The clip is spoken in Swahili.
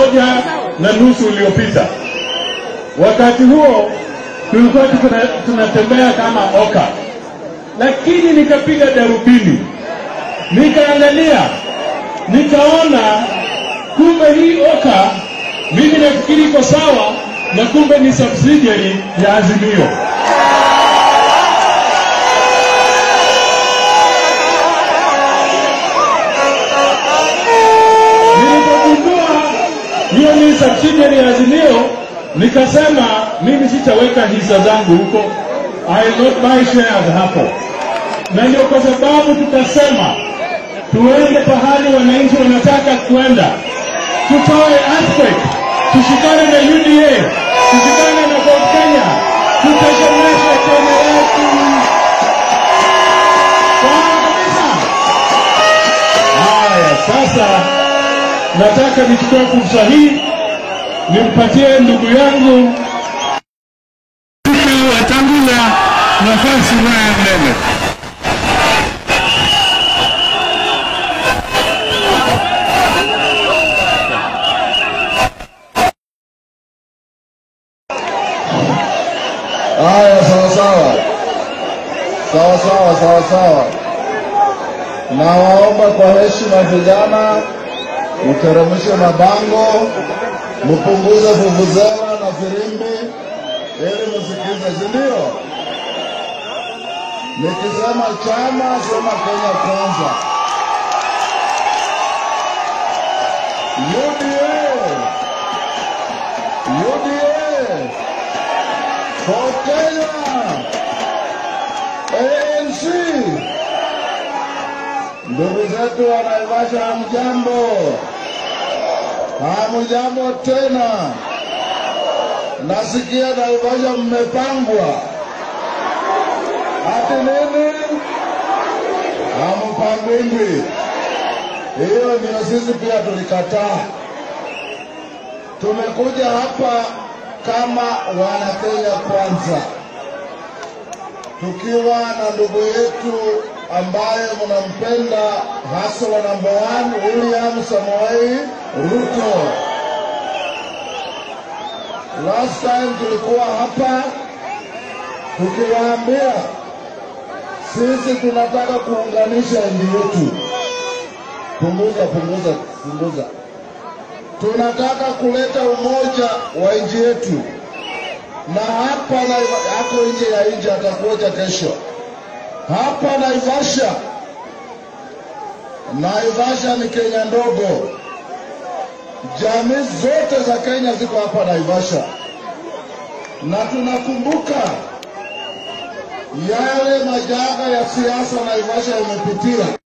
moja na nusu uliopita. Wakati huo tulikuwa tuna- tunatembea kama oka, lakini nikapiga darubini, nikaangalia, nikaona kumbe hii oka mimi nafikiri iko sawa, na kumbe ni subsidiary ya Azimio. Nilipogundua hiyo ni subsidiary ya Azimio, nikasema mimi sitaweka hisa zangu huko, I will not buy shares hapo, na ndio kwa sababu tukasema tuende pahali wananchi wanataka kwenda, tutoe earthquake, tushikane na UDA, tushikane na Ford Kenya, tutetemeshe Kenya yetu. Sawa kabisa. Haya, sasa nataka nichukue fursa hii nimpatie ndugu yangu Wetangula nafasi naye mbele. Haya, sawa sawa, sawa sawa, sawa sawa. Nawaomba kwa heshima vijana, mteremshe mabango, mpunguze vuvuzela na firimbi ili msikize, si ndio? Nikisema chama, sema Kenya Kwanza. UDA, UDA, for Kenya, ANC. Ndugu zetu wa Naivasha, hamjambo? Hamjambo tena. Nasikia Naivasha mmepangwa ati nini? Hampangwingwi. Hiyo ndio sisi pia tulikataa. Tumekuja hapa kama wana Kenya kwanza, tukiwa na ndugu yetu ambaye mnampenda hasa wa number one William Samoei Ruto. Last time tulikuwa hapa tukiwaambia sisi tunataka kuunganisha nchi yetu. Punguza, punguza, punguza. Tunataka kuleta umoja wa nchi yetu, na hapa na ako nje ya nchi, atakuja kesho hapa Naivasha. Naivasha ni Kenya ndogo, jamii zote za Kenya ziko hapa Naivasha, na tunakumbuka yale majanga ya siasa Naivasha imepitia.